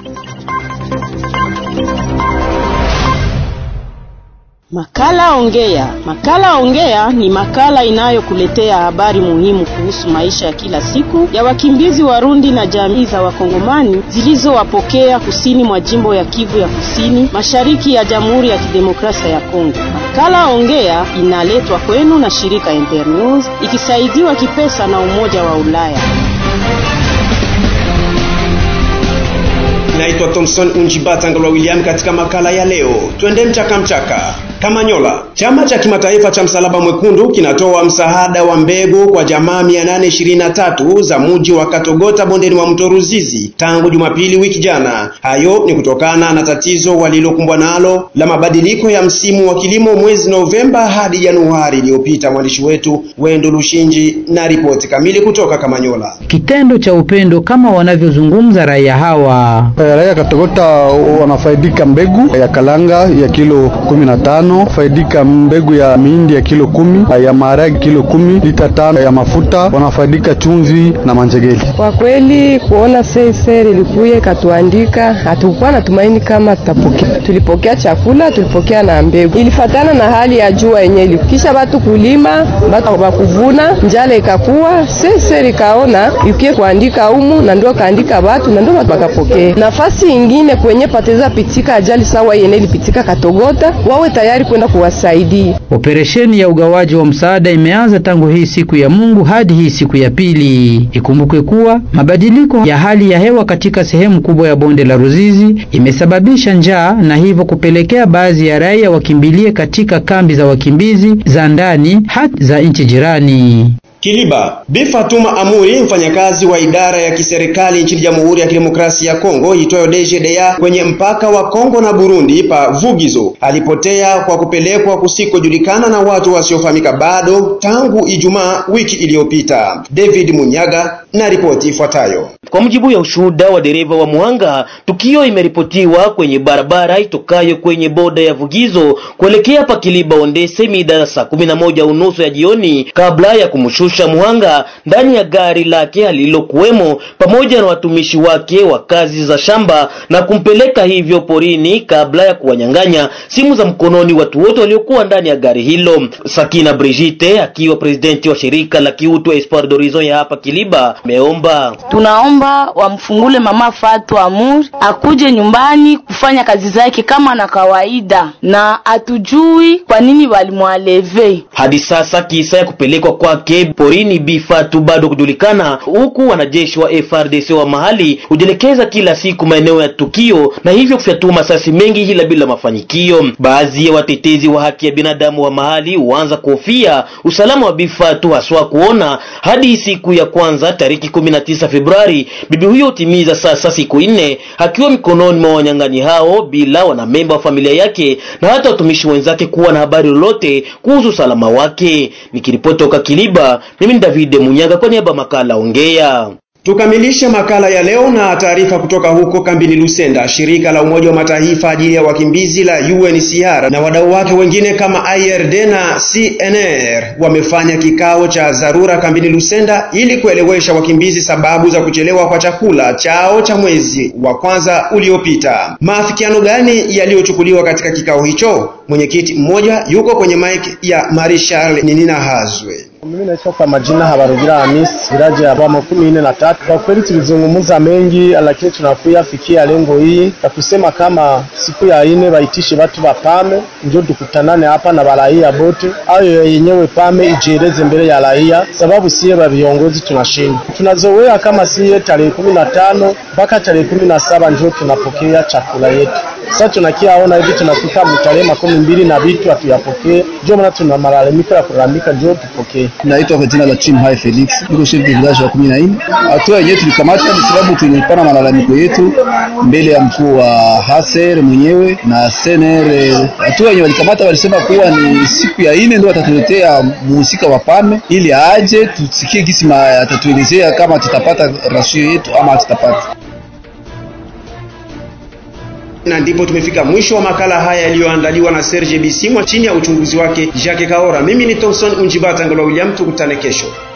Makala Ongea. Makala Ongea ni makala inayokuletea habari muhimu kuhusu maisha ya kila siku ya wakimbizi Warundi na jamii za Wakongomani zilizowapokea kusini mwa jimbo ya Kivu ya Kusini, mashariki ya Jamhuri ya Kidemokrasia ya Kongo. Makala Ongea inaletwa kwenu na shirika Internews ikisaidiwa kipesa na Umoja wa Ulaya. Naitwa Thompson Unjibata Ngalwa William. Katika makala ya leo, twende mchaka mchaka. Kamanyola. Chama cha kimataifa cha Msalaba Mwekundu kinatoa msaada wa mbegu kwa jamaa 823 za mji wa Katogota bondeni mwa mto Ruzizi tangu Jumapili wiki jana. Hayo ni kutokana na tatizo walilokumbwa nalo la mabadiliko ya msimu wa kilimo mwezi Novemba hadi Januari iliyopita. Mwandishi wetu Wendo Lushinji na ripoti kamili kutoka Kamanyola. Kitendo cha upendo kama wanavyozungumza raia hawa. Raia Katogota wanafaidika mbegu ya kalanga ya kilo 15 faidika mbegu ya mihindi ya kilo kumi, ya maharagi kilo kumi, lita tano ya mafuta, wanafaidika chumvi na manjegeli. Kwa kweli kuona CSR ilikuye katuandika, hatukuwa na tumaini kama tutapokea. Tulipokea chakula, tulipokea na mbegu, ilifatana na hali ya jua yenye ilikisha batu kulima, batu bakuvuna, njala ikakuwa. CSR ikaona ikie kuandika umu na ndio kaandika batu na ndio batu bakapokea. Nafasi ingine kwenye pateza pitika ajali sawa yenye ilipitika Katogota, wawe tayari kwenda kuwasaidia. Operesheni ya ugawaji wa msaada imeanza tangu hii siku ya Mungu hadi hii siku ya pili. Ikumbukwe kuwa mabadiliko ya hali ya hewa katika sehemu kubwa ya bonde la Ruzizi imesababisha njaa na hivyo kupelekea baadhi ya raia wakimbilie katika kambi za wakimbizi za ndani hata za nchi jirani. Kiliba. Bi Fatuma Amuri, mfanyakazi wa idara ya kiserikali nchini Jamhuri ya Kidemokrasia ya Kongo itwayo DGDA kwenye mpaka wa Kongo na Burundi pa Vugizo, alipotea kwa kupelekwa kusikojulikana na watu wasiofahamika bado tangu Ijumaa wiki iliyopita. David Munyaga na ripoti ifuatayo. Kwa mujibu ya ushuhuda wa dereva wa Muhanga, tukio imeripotiwa kwenye barabara itokayo kwenye boda ya Vugizo kuelekea pa Kiliba Ondese mida saa kumi na moja unusu ya jioni kabla ya kumshusha Muhanga ndani ya gari lake alilokuwemo pamoja na watumishi wake wa kazi za shamba na kumpeleka hivyo porini kabla ya kuwanyang'anya simu za mkononi watu wote waliokuwa ndani ya gari hilo. Sakina Brigitte akiwa presidenti wa shirika la kiutu Espoir d'Horizon ya hapa Kiliba ameomba, tunaomba wamfungule mama Fatu Amur akuje nyumbani kufanya kazi zake kama na kawaida, na atujui kwa nini walimwaleve hadi sasa. Kisa ya kupelekwa kwake porini Bi Fatu bado kujulikana, huku wanajeshi wa FRDC wa mahali hujielekeza kila siku maeneo ya tukio na hivyo kufyatua masasi mengi ila bila mafanikio. Baadhi ya watetezi wa haki ya binadamu wa mahali huanza kuhofia usalama wa Bi Fatu, haswa kuona hadi siku ya kwanza tariki 19 Februari bibi huyo hutimiza sasa siku nne akiwa mikononi mwa wanyang'anyi hao bila wanamemba wa familia yake na hata watumishi wenzake kuwa na habari lolote kuhusu usalama wake. Nikiripoti toka Kiliba, mimi ni David Munyaga kwa niaba makala Ongea. Tukamilishe makala ya leo na taarifa kutoka huko kambini Lusenda. Shirika la Umoja wa Mataifa ajili ya wakimbizi la UNHCR na wadau wake wengine kama IRD na CNR wamefanya kikao cha dharura kambini Lusenda ili kuelewesha wakimbizi sababu za kuchelewa kwa chakula chao cha mwezi wa kwanza uliopita. Maafikiano gani yaliyochukuliwa katika kikao hicho? Mwenyekiti mmoja yuko kwenye mic ya Marie Charles Ninina Hazwe. Mimi naitwa kwa majina Habarugira Hamis, viraji ya bwa makumi nne na tatu. Kwa kweli tulizungumza mengi, lakini tunakuya fikia lengo hii ya kusema kama siku ya ine baitishe watu wa pame ndio tukutanane hapa na baraia bote, ayo yenyewe pame ijieleze mbele ya raia, sababu siye ba viongozi tunashinda. Tunazoea kama siye tarehe kumi na tano mpaka tarehe kumi na saba ndio tunapokea chakula yetu. Sasa tunakiaona hivi tunakuta mtarehe makumi mbili na vitu hatuyapokee, ndio maana tuna malalamiko ya kulalamika, ndio tupokee. Naitwa kwa jina la Chim Hai Felix, niko chef de village wa kumi na nne. Hatua yenyewe tulikamata kwa sababu tulipana malalamiko yetu mbele ya mkuu wa Haser mwenyewe na CNR. Hatua yenyewe walikamata walisema kuwa ni siku ya ine ndio watatuletea muhusika wa pame ili aje tusikie gisi atatuelezea kama tutapata rasio yetu ama hatutapata na ndipo tumefika mwisho wa makala haya yaliyoandaliwa na Serge Bisimwa chini ya uchunguzi wake Jacques Kaora. Mimi ni Thomson Unjibata Ngolo William, tukutane kesho.